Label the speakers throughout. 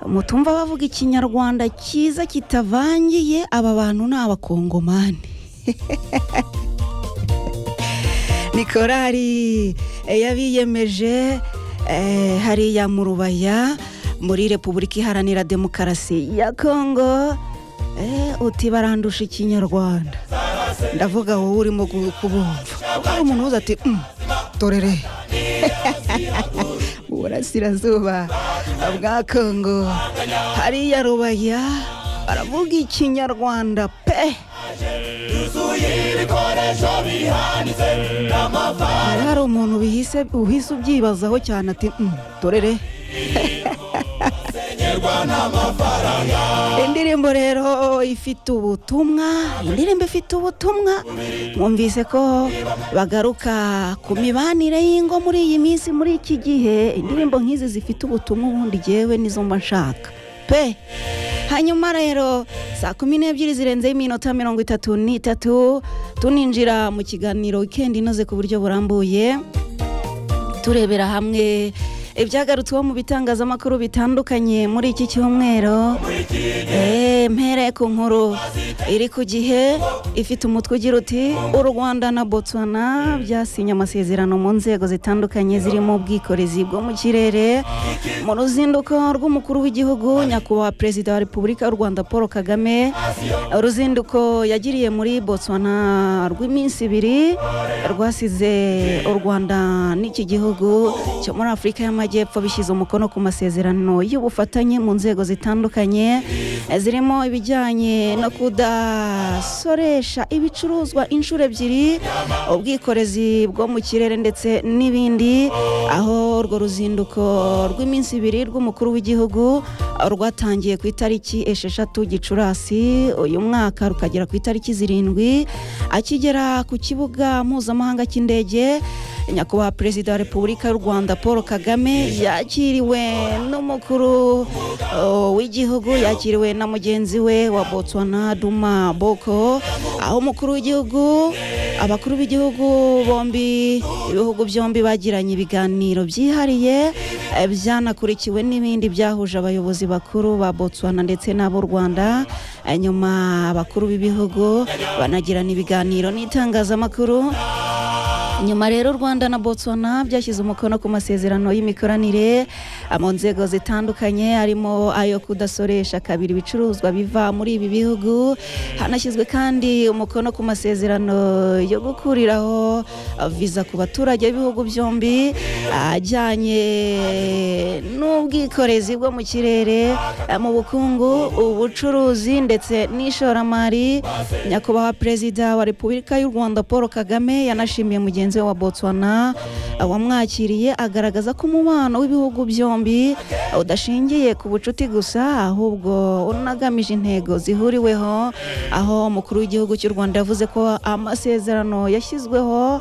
Speaker 1: mutumva bavuga ikinyarwanda cyiza kitavangiye aba bantu ni abakongomani ni korari yabiyemeje hariya mu rubaya muri repubulika iharanira demokarasi ya kongo uti barandusha ikinyarwanda ndavuga wowe urimo kubumva hari umuntu uza ati torere mu burasirazuba bwa kongo hariya rubaya baravuga ikinyarwanda pe hari umuntu uhise ubyibazaho cyane ati torere indirimbo rero ifite ubutumwa indirimbo ifite ubutumwa mwumvise ko bagaruka ku mibanire y'ingo muri iyi minsi muri iki gihe indirimbo nk'izi zifite ubutumwa ubundi ngewe nizo mba nshaka pe hanyuma rero saa kumi n'ebyiri zirenzeho iminota mirongo itatu n'itatu tuninjira mu kiganiro wikendi inoze ku buryo burambuye turebera hamwe ibyagarutsweho mu bitangazamakuru bitandukanye muri iki cyumweru mpere ku nkuru iri ku gihe ifite umutwe ugira uti u rwanda na botswana byasinye amasezerano mu nzego zitandukanye zirimo ubwikorezi bwo mu kirere mu ruzinduko rw'umukuru w'igihugu nyakubahwa perezida wa repubulika y'u rwanda paul kagame uruzinduko yagiriye muri botswana rw'iminsi ibiri rwasize u rwanda n'iki gihugu cyo muri afurika y'amajyepfo y'amajyepfo bishyize umukono ku masezerano y'ubufatanye mu nzego zitandukanye zirimo ibijyanye no kudasoresha ibicuruzwa inshuro ebyiri ubwikorezi bwo mu kirere ndetse n'ibindi aho urwo ruzinduko rw'iminsi ibiri rw'umukuru w'igihugu rwatangiye ku itariki esheshatu gicurasi uyu mwaka rukagera ku itariki zirindwi akigera ku kibuga mpuzamahanga cy'indege nyakubahwa perezida wa repubulika y'u rwanda paul kagame yakiriwe n'umukuru w'igihugu yakiriwe na mugenzi we wa botswana duma boko aho umukuru w'igihugu abakuru b'igihugu bombi ibihugu byombi bagiranye ibiganiro byihariye byanakurikiwe n'ibindi byahuje abayobozi bakuru ba botswana ndetse n'ab'u rwanda nyuma abakuru b'ibihugu banagirana ibiganiro n'itangazamakuru nyuma rero u rwanda na botswana byashyize umukono ku masezerano y'imikoranire mu nzego zitandukanye harimo ayo kudasoresha kabiri ibicuruzwa biva muri ibi bihugu hanashyizwe kandi umukono ku masezerano yo gukuriraho viza ku baturage b'ibihugu byombi ajyanye n'ubwikorezi bwo mu kirere mu bukungu ubucuruzi ndetse n'ishoramari nyakubahwa perezida wa repubulika y'u rwanda paul kagame yanashimiye mugenzi mugenzi we wa botswana wamwakiriye agaragaza ko umubano w'ibihugu byombi udashingiye ku bucuti gusa ahubwo unagamije intego zihuriweho aho umukuru w'igihugu cy'u rwanda yavuze ko amasezerano yashyizweho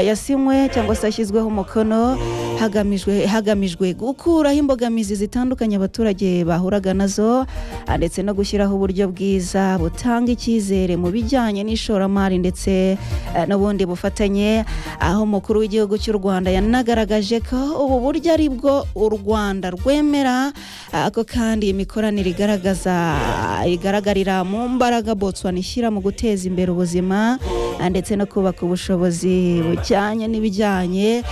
Speaker 1: yasinywe cyangwa se yashyizweho umukono hagamijwe hagamijwe gukuraho imbogamizi zitandukanye abaturage bahuraga nazo ndetse no gushyiraho uburyo bwiza butanga icyizere mu bijyanye n'ishoramari ndetse n'ubundi bufatanye aho umukuru w'igihugu cy'u rwanda yanagaragaje ko ubu buryo ari bwo u rwanda rwemera ako kandi imikoranire igaragaza igaragarira mu mbaraga botswana ishyira mu guteza imbere ubuzima ndetse no kubaka ubushobozi bujyanye n'ibijyanye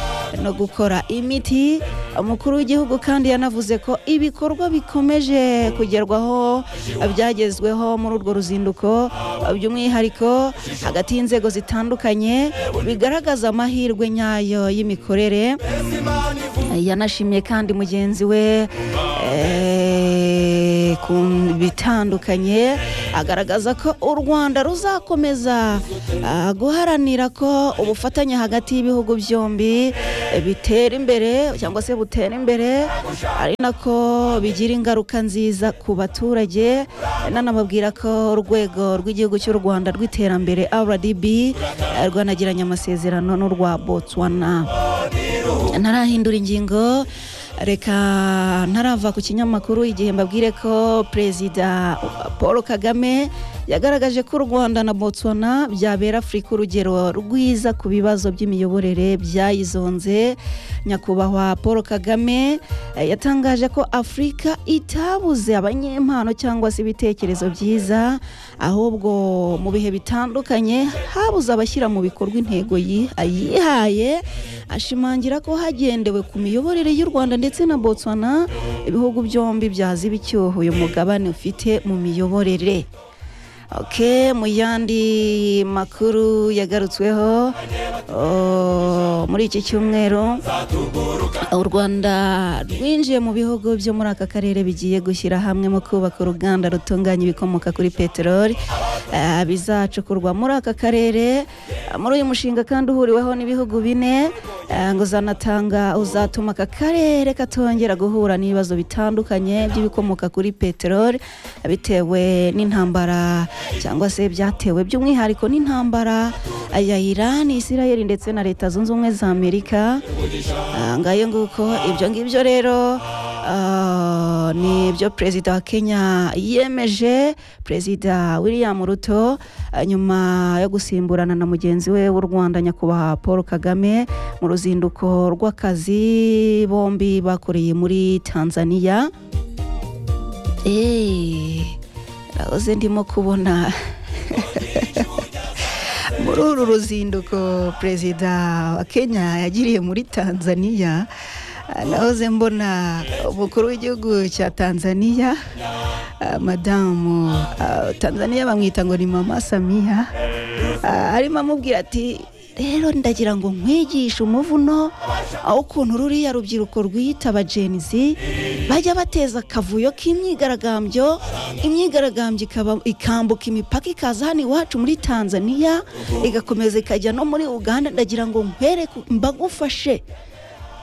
Speaker 1: no gukora imiti umukuru w'igihugu kandi yanavuze ko ibikorwa bikomeje kugerwaho byagezweho muri urwo ruzinduko by'umwihariko hagati y'inzego zitandukanye bigaragaza amahirwe nyayo y'imikorere yanashimiye kandi mugenzi we ku bitandukanye agaragaza ko u rwanda ruzakomeza guharanira ko ubufatanye hagati y'ibihugu byombi bitera imbere cyangwa se butera imbere ari nako bigira ingaruka nziza ku baturage nanababwira ko urwego rw'igihugu cy'u rwanda rw'iterambere rdb rwanagiranye amasezerano n'urwa botswana ntarahindura ingingo reka ntarava ku kinyamakuru igihe mbabwire ko perezida paul kagame yagaragaje ko u rwanda na botswana byabera afurika urugero rwiza ku bibazo by'imiyoborere byayizonze nyakubahwa paul kagame eh, yatangaje ko afurika itabuze abanyempano cyangwa se ibitekerezo byiza ahubwo mu bihe bitandukanye habuze abashyira mu bikorwa intego yi- yihaye ashimangira ko hagendewe ku miyoborere y'u rwanda ndetse na botswana ibihugu byombi byaziba icyuho uyu mugabane ufite mu miyoborere Okay, mu yandi makuru yagarutsweho oh, muri iki cyumweru u rwanda rwinjiye mu bihugu byo muri aka karere bigiye gushyira hamwe mu kubaka uruganda rutunganya ibikomoka kuri peteroli eh, bizacukurwa muri aka karere Eh, muri uyu mushinga kandi uhuriweho n'ibihugu bine eh, ngo uzanatanga uzatuma aka karere katongera guhura n'ibibazo bitandukanye by'ibikomoka kuri peteroli bitewe n'intambara cyangwa se byatewe by'umwihariko n'intambara ya irani isirayeli ndetse na leta zunze ubumwe za amerika Ah, ngayo nguko ibyo ngibyo rero ah, ni ibyo perezida wa kenya yemeje perezida william ruto ah, nyuma yo gusimburana na mugenzi we w'u rwanda nyakubahwa paul kagame mu ruzinduko rw'akazi bombi bakoreye muri tanzania Eh, nahoze ndimo kubona muri uru ruzinduko perezida wa kenya yagiriye muri tanzania ah, nahoze mbona umukuru w'igihugu cya tanzania ah, madamu ah, tanzania bamwita ngo ni mama samiya ah, arimo amubwira ati rero ndagira ngo nkwigishe umuvuno aho ukuntu ruriya rubyiruko rwiyitaba jenizi bajya bateza akavuyo k'imyigaragambyo imyigaragambyo ikaba- ikambuka imipaka ikaza hano iwacu muri tanzania igakomeza ikajya no muri uganda ndagira ngo nkwereke mbagufashe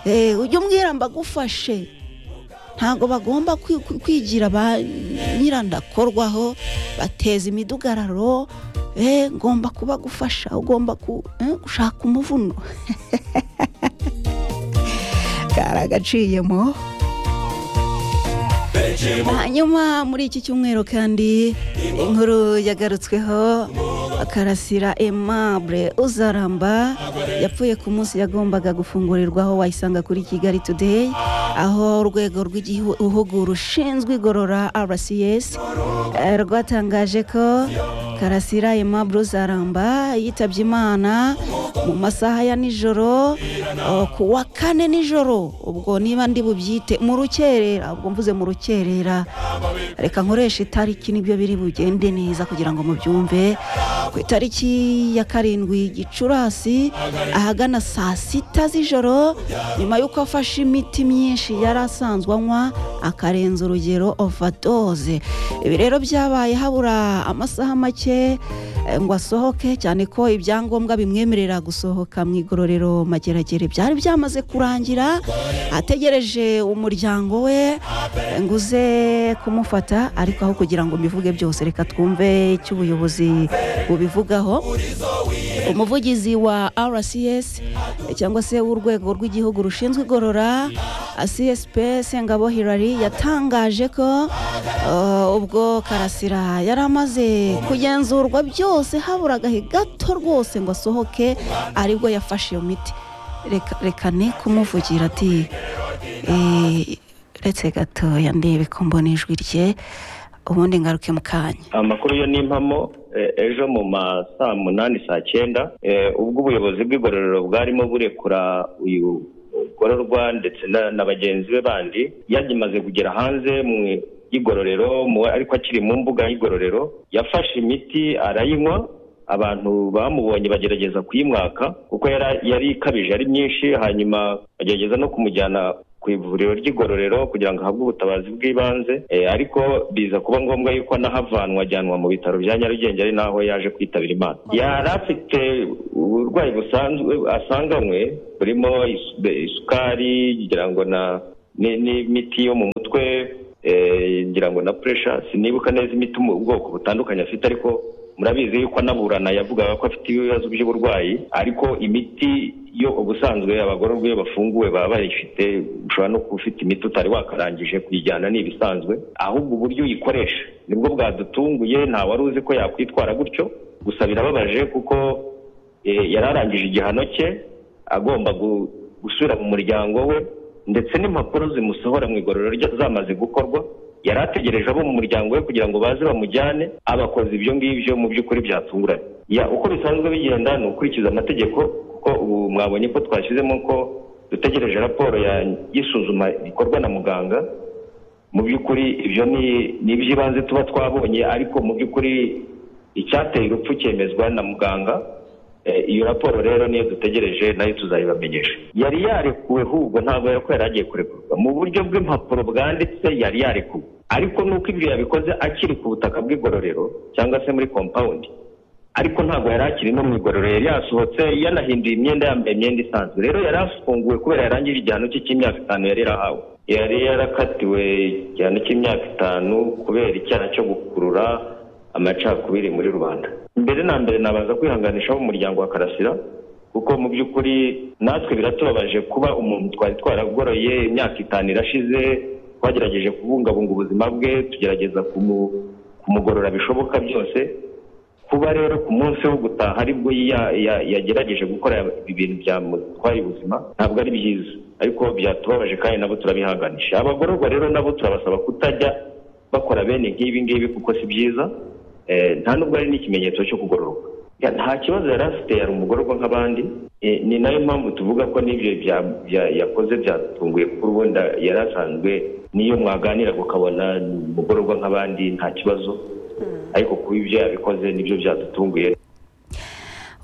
Speaker 1: Eh, ujye umbwira mbagufashe ntabwo bagomba kwi- kwi- kwigira ba nyirandakorwaho bateza imidugararo eh, ngomba kubagufasha ugomba ku- eh, gushaka umuvuno karagaciyemo hanyuma muri iki cyumweru kandi inkuru yagarutsweho akarasira aimable uzaramba yapfuye ku munsi yagombaga gufungurirwaho wayisanga kuri kigali today aho urwego rw'igihugu rushinzwe igorora rcs eh, rwatangaje ko karasira aimable uzaramba yitabye imana mu masaha ya nijoro uh, ku wa kane nijoro ubwo niba ndi bubyite mu rukerera ubwo mvuze mu rukerera reka nkoresha itariki nibyo biri bugende neza kugira ngo mubyumve ku itariki ya karindwi gicurasi ahagana saa sita z'ijoro nyuma y'uko afashe imiti myinshi yari asanzwe anywa akarenza urugero overdose ibi rero byabaye habura amasaha make eh, ngo asohoke cyane ko ibyangombwa bimwemerera gusohoka mu igororero mageragere byari byamaze kurangira ategereje umuryango we eh, ngo uze kumufata ariko aho kugira ngo mbivuge byose reka twumve icyo ubuyobozi bubivugaho umuvugizi wa rcs eh, cyangwa se w'urwego rw'igihugu rushinzwe igorora eh, csp sengabo hirari yatangaje ko eh, ubwo karasira yari amaze kugenzurwa byose habura agahe gato rwose ngo asohoke aribwo yafashe iyo miti reka reka ne kumuvugira ati eh, uretse gatoya ndebe ko mbona ijwi rye ubundi ngaruke mu kanya
Speaker 2: amakuru yo ni impamo eh, ejo mu ma saa munani saa cyenda eh, ubwo ubuyobozi bw'igororero bwarimo burekura uyu mugororwa ndetse na na bagenzi be bandi yagimaze kugera hanze mu igororero mu- ariko akiri mu mbuga y'igororero yafashe imiti arayinywa abantu bamubonye bagerageza kuyimwaka kuko yari- yari ikabije ari myinshi hanyuma bagerageza no kumujyana ku ivuriro ry'igororero kugira ngo ahabwe ubutabazi bw'ibanze eh, ariko biza kuba ngombwa yuko anahavanwa ajyanwa mu bitaro bya nyarugenge ari naho yaje kwitabira imana yari afite uburwayi busanzwe asanganywe burimo isu- isukari ngira ngo na ni- n'imiti yo mu mutwe eh, ngira ngo na puresha sinibuka neza imiti mu bwoko butandukanye afite ariko murabizi yuko anaburana yavugaga ko afite ibibazo by'uburwayi ariko imiti yo ubusanzwe abagororwa iyo bafunguwe baba bayifite ushobora no kuba ufite imiti utari wakarangije kuyijyana ni ibisanzwe ahubwo uburyo uyikoresha nibwo bwadutunguye nta wari uzi ko yakwitwara gutyo gusa birababaje kuko eh, yari arangije igihano cye agomba gu- gusubira mu muryango we ndetse n'impapuro zimusohora mu igororero rye zamaze gukorwa yari ategereje abo mu muryango we kugira ngo baze bamujyane abakoze ibyo ngibyo mu by'ukuri byatunguranye Ya, uko bisanzwe bigenda ni ukurikiza amategeko kuko ubu mwabonye ko twashyizemo ko dutegereje raporo ya- y'isuzuma rikorwa na muganga mu by'ukuri ibyo ni ni iby'ibanze tuba twabonye ariko mu by'ukuri icyateye urupfu cyemezwa na muganga Eh, iyo raporo rero niyo dutegereje nayo tuzayibamenyesha yari yarekuwe ahubwo ntabwo yari ko yari agiye kurekurwa mu buryo bw'impapuro bwanditse yari yarekuwe ariko nuko ibyo yabikoze akiri ku butaka bw'igororero cyangwa se muri compound ariko ntabwo yari akiri no mu igororero yari yasohotse yanahinduye imyenda yambaye imyenda isanzwe rero yari afunguwe kubera yarangije igihano cye cy'imyaka itanu yari yarahawe yari yarakatiwe igihano cy'imyaka itanu kubera icyaha cyo gukurura amacakubiri muri rubanda mbere na mbere nabanza kwihanganisha abo mu muryango wa karasira kuko mu by'ukuri natwe biratubabaje kuba umuntu twari twaragoroye imyaka itanu irashize twagerageje kubungabunga ubuzima bwe tugerageza kumu- kumugorora bishoboka byose kuba rero ku munsi wo gutaha aribwo ya- ya- yagerageje gukora ibintu byamutwaye ubuzima ntabwo ari byiza ariko byatubabaje kandi nabo turabihanganisha abagororwa rero nabo turabasaba kutajya bakora bene nk'ibi ngibi kuko si byiza Eh, nta nubwo ari n'ikimenyetso cyo kugororoka Ya, nta kibazo yari afite yari umugororwa nk'abandi Eh, ni nayo mpamvu tuvuga ko n'ibyo bya- bya- yakoze byatunguye kuko ubundi yari asanzwe niyo mwaganira ukabona ni umugororwa nk'abandi nta kibazo ariko kuba ibyo yabikoze nibyo byadutunguye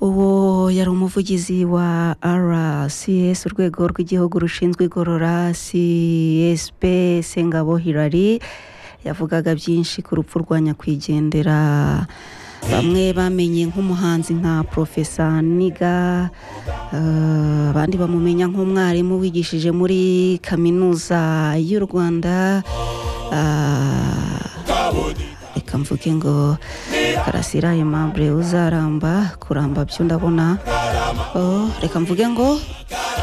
Speaker 1: uwo yari umuvugizi wa rcs urwego rw'igihugu rushinzwe igorora csp sengabo hirari yavugaga byinshi ku rupfu rwa nyakwigendera bamwe bamenye nk'umuhanzi nka profesa niga eh, abandi bamumenya nk'umwarimu wigishije muri kaminuza y'u rwanda Ah, reka mvuge ngo karasira aimable uzaramba kuramba byo ndabona Oh, reka mvuge ngo